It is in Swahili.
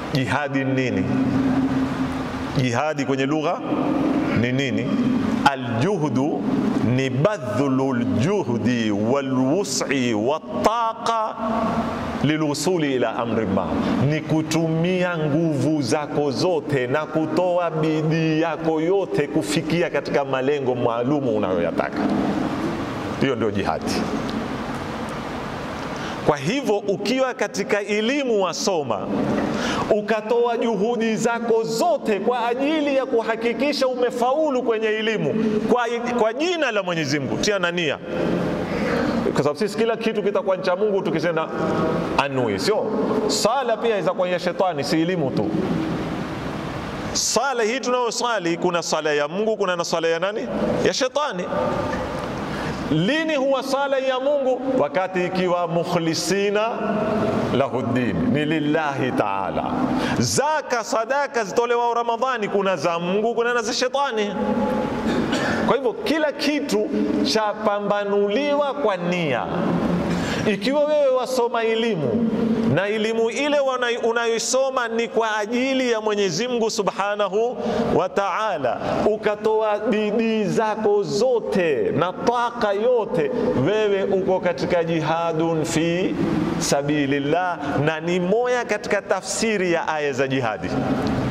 Jihadi ni nini? Jihadi kwenye lugha ni nini? Aljuhdu ni badhlu ljuhdi walwus'i wattaqa lilwusuli ila amri ma, ni kutumia nguvu zako zote na kutoa bidii yako yote kufikia katika malengo maalumu unayoyataka. Hiyo ndio jihadi. Kwa hivyo ukiwa katika elimu wasoma, ukatoa juhudi zako zote kwa ajili ya kuhakikisha umefaulu kwenye elimu kwa, kwa jina la Mwenyezi Mungu, tia na nia, kwa sababu sisi kila kitu kitakuwa cha Mungu tukisema anui, sio sala. Pia inaweza kuwa ya shetani, si elimu tu. Sala hii tunayosali, kuna sala ya Mungu, kuna na sala ya nani? Ya shetani. Lini huwa sala ya Mungu? Wakati ikiwa mukhlisina lahu din, ni lillahi taala. Zaka, sadaka zitolewa Ramadhani, kuna za Mungu, kuna na za shetani. Kwa hivyo kila kitu chapambanuliwa kwa nia. Ikiwa wewe wasoma elimu na elimu ile unayoisoma ni kwa ajili ya Mwenyezi Mungu Subhanahu wa Ta'ala, ukatoa bidii zako zote na taka yote, wewe uko katika jihadun fi sabilillah, na ni moya katika tafsiri ya aya za jihadi.